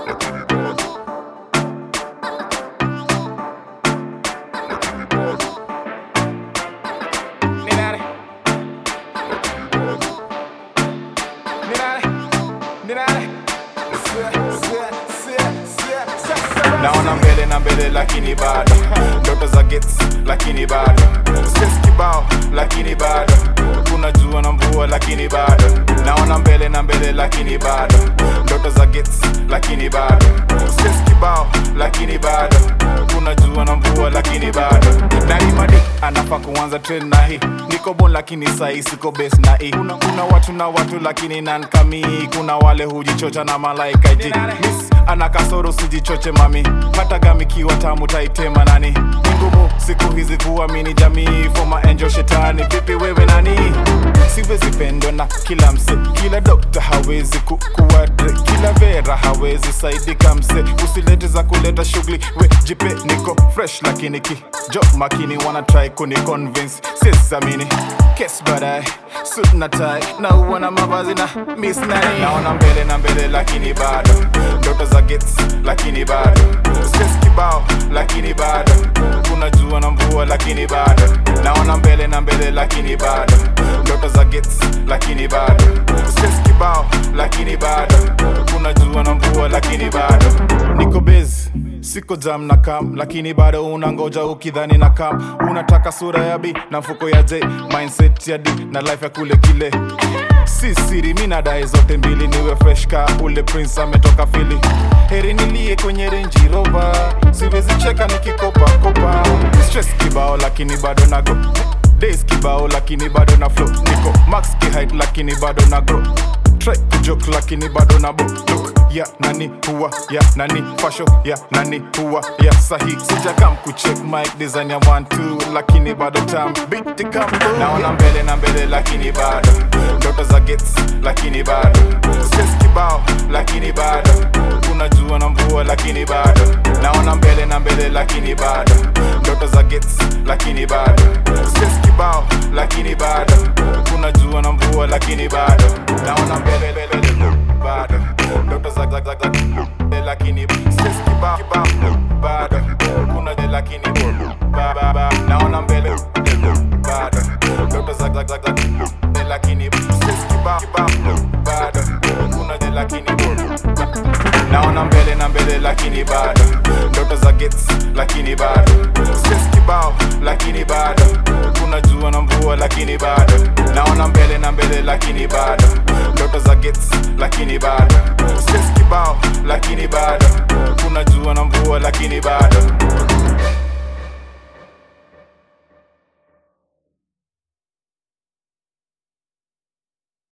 Ninare. Ninare. Ninare. Se- se- se- se- se- se- naona mbele na mbele lakini bado ndoto za gets lakini bado stress kibao lakini bado kuna jua na mvua lakini bado naona mbele na mbele lakini bado ndoto za gets lakini bado stress kibao lakini bado kuna jua na mvua lakini bado naimadi anafaa kuanza train na hii niko bon lakini sahi siko base na hii kuna, kuna watu na watu lakini nankamii kuna wale hujichocha na malaika iti miss ana kasoro sijichoche mami hata gamikiwa tamu taitema nani ni ngumu siku hizi kuamini jamii foma angel shetani vipi wewe nani siwezi pendwa na kila mse kila dokta hawezi ku, kuwadre kila vera hawezi saidika mse usilete za kuleta shughuli we jipe niko fresh lakini ki jo makini wana try kuni convince sisamini kes baadaye suit na tie na uona mavazi na miss nani naona mbele na mbele lakini bado ndoto za gets lakini bado stress kibao lakini bado kuna jua na mvua lakini bado naona mbele na mbele lakini bado ndoto za gets lakini bado stress kibao lakini bado kuna jua na mvua lakini bado niko busy siko jam na kam lakini bado unangoja ukidhani na kam unataka sura ya b na mfuko ya j mindset ya d na life ya kule kile si siri mi nadai zote mbili niwe fresh ka ule prince ametoka fili heri nilie kwenye renji rova siwezi cheka nikikopa kopa stress kibao lakini bado nago days kibao lakini bado na flow niko max kihait lakini bado na grow try kujoke lakini bado na bo look ya nani huwa ya nani fasho ya nani huwa ya sahi sijakam kucheck mic design ya 1 2 lakini bado tam beat come naona mbele na mbele lakini bado ndoto za gets lakini bado stress kibao lakini bado kuna jua na mvua lakini bado naona mbele na mbele lakini bado ndoto za gets lakini bado stress kibao lakini bado kuna jua na mvua lakini bado naona mbele mbele, mbele, bado ndoto za za za za lakini stress kibao kibao bado kuna je lakini ba ba ba naona mbele bado ndoto za za za za lakini stress kibao kibao bado kuna je lakini naona mbele na mbele lakini bado ndoto za gets lakini bado stress kibao lakini bado kuna jua na mvua lakini bado naona mbele na mbele lakini bado ndoto za gets lakini bado stress kibao lakini bado kuna jua na mvua lakini bado